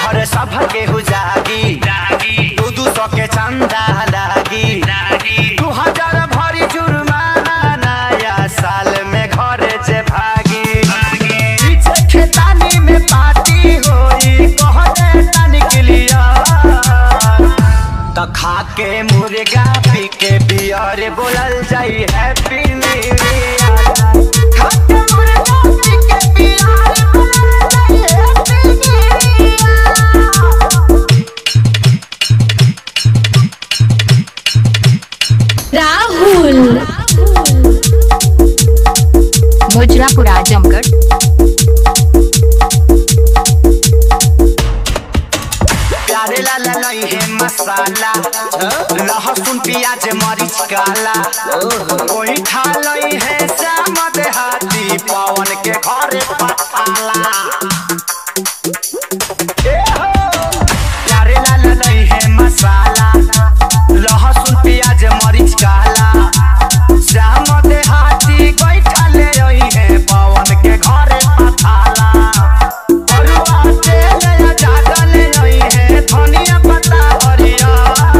घर सब के हो जागी दू दू सौ के चंदा लागी दू हजार भरी जुर्माना नया साल में घर से भागी पीछे खेतानी में पार्टी होई कहने तन के लिया त खा के मुर्गा पी के बियर बोलल जाई हैप्पी न्यू ईयर खा के मुर्गा पी के बियर बोलल जाई happy new year Rahul Mujrapur Azamgarh प्यारे ला ला लई है मसाला लहसुन प्याज मरीच काला कोई खा लई है श्याम देहाती पवन के घरे पठाला ए हो, प्यारे ला ला लई है मसाला लहसुन प्याज मरीच काला श्याम देहाती बैठा ले रही है पवन के घरे पठाला अरुआ तेल या ज्यादा ले रही है धनिया पत्ता हरिया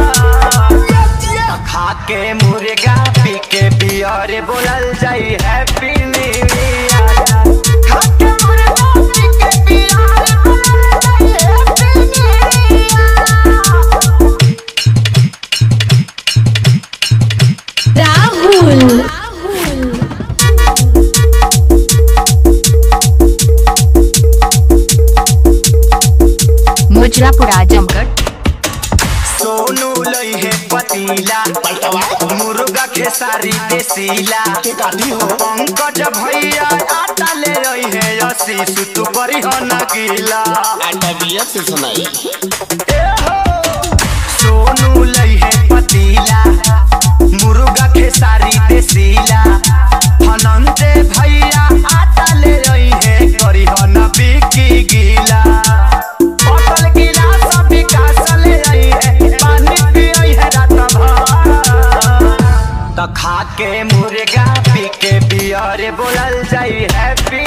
खा के मुर्गा पी के बियर बोलल जाई हैप्पी न्यू ईयर खा के मुर्गा पी के बियर बोलल जाई happy new year Rahul Mujrapur Azamgarh Sonu लई है पतीला मुर्गा खेसारी देसीला पंकज भैया आटा ले रही है अस्सी सुतु बड़ी हो नगीला ए हो, सोनू लई है पतीला मुर्गा खेसारी देसीला हनंते भैया आटा ले रही है करी हो न बिकी गीला बोतल गिलास विकास ले रही है पानी पियई है रात भर त खा के मुर्गा पी के बियर बोलल जाई हैप्पी